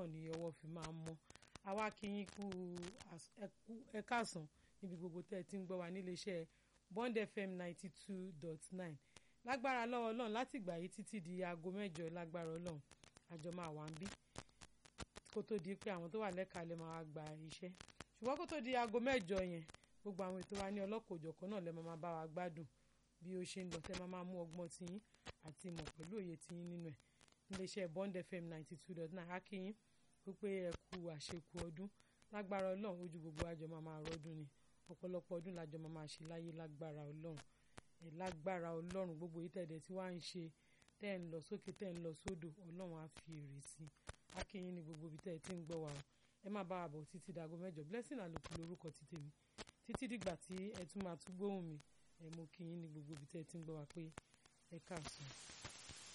náà ni ọwọ́ fi máa ń mọ́ àwa kí yín kú ẹ káàsán níbi gbogbo tẹ́ ẹ ti ń gbọ́ wa níléeṣẹ́ Bond FM ninety two dot nine lágbára lọ́wọ́ ọlọ́run láti ìgbà yìí títí di aago mẹ́jọ lágbára ọlọ́run àjọ máa wà ń bí kó tó di pé àwọn tó wà lẹ́ka lè máa gba iṣẹ́ ṣùgbọ́n kó tó di aago mẹ́jọ yẹn gbogbo àwọn ètò wa ní ọlọ́kọ̀ọ́jọ̀kan náà lè máa bá wa gbádùn bí ó ṣe ń lọ tẹ́ máa mú ọgbọ́n tiyín àti ìmọ̀ pẹ̀lú òye tiyín nínú ẹ̀ níléeṣẹ́ Bond FM ninety two dot nine akínyín wípé ẹ kú àṣekù ọdún lágbára ọlọ́run ojú gbogbo àjọ máa máa rọ́dún ni ọ̀pọ̀lọpọ̀ ọdún làjọ máa máa ṣe láyé lágbára ọlọ́run ẹ̀ lágbára ọlọ́run gbogbo yìí tẹ̀dẹ̀ tí wàá ń ṣe tẹ́ ń lọ sókè tẹ́ ń lọ sódò ọlọ́run á fi èrè sí i akínyín ní gbogbo ibi tẹ́ ẹ ti ń gbọ́ wa o ẹ má bá wa bọ̀ títí dago mẹ́jọ blessing àlòkù lórúkọ ti tèmi títí dìgbà tí ẹ tún máa tún gbóhùn mi ẹ mú kíyín ní gbogbo ibi tẹ́ ẹ ti ń gbọ́ wa pé ẹ káàsán.